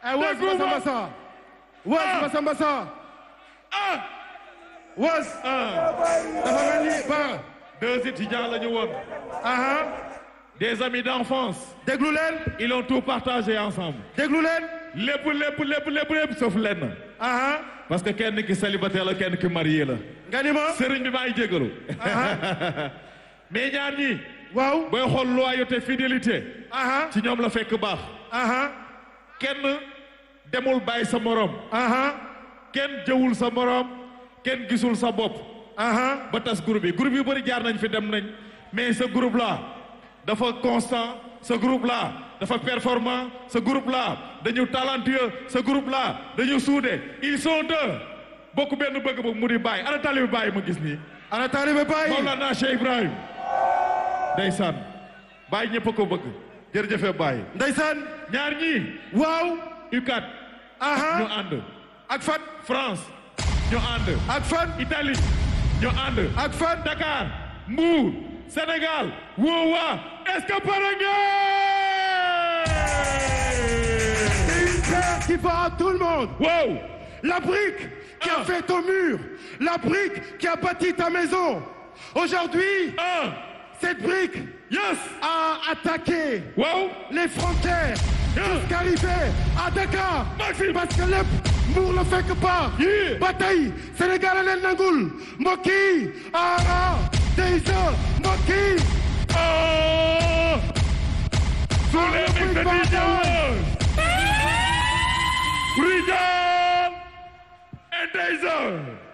ay was Massa Massa was Massa Massa ah was dafa mel ni ba deux étudiants la ñu woon aha des amis d'enfance déglu leen ils ont tout partagé ensemble déglu leen lépp lépp lépp lépp lépp sauf lenn aha parce que kenn ki célibataire la kenn ki marié la nga ni ma sëriñ bi maa ngi jégalu mais ñaar ñi waaw booy xool loyauté fidélité aha ci ñoom la fekk baax aha kenn demul bàyyi sa morom aha kenn jëwul sa morom kenn gisul sa bopp aha ba tas groupe yi groupe yu bëri jaar nañ fi dem nañ mais ce groupe là dafa constant ce groupe là dafa performant ce groupe là dañu talentueux ce groupe là dañu soudé ils sont deux bokk benn bëgg bëgg mu di bàyyi ana tali bi bàyyi ma gis nii ana taalibe Baay Mawlana Cheikh Ibrahim ndeysaan bàyyi ñëpp a ko bëgg jërëjëfe bàyyi ndeysaan ñaar ñii waaw U4 ñu aha ànd ak fan France ñu ànd ak fan Italie ñu ànd ak fan Dakar Mbour Sénégal woowa est-ce que pare C'est une paire qui fera tout le monde wow La brique qui a Ah. fait ton mur, la brique qui a bâti ta maison. Aujourd'hui, un cette brique yes a attaqué wow les frontières jusqu'arriver à Dakar. Maxime. Parce que lépp Mbour la fekk pas. Yeah. ba tey Sénégal a leen nangul mbokk yi ara Deysa mbokk yi oh sous les mix de DJ Rijal et Taser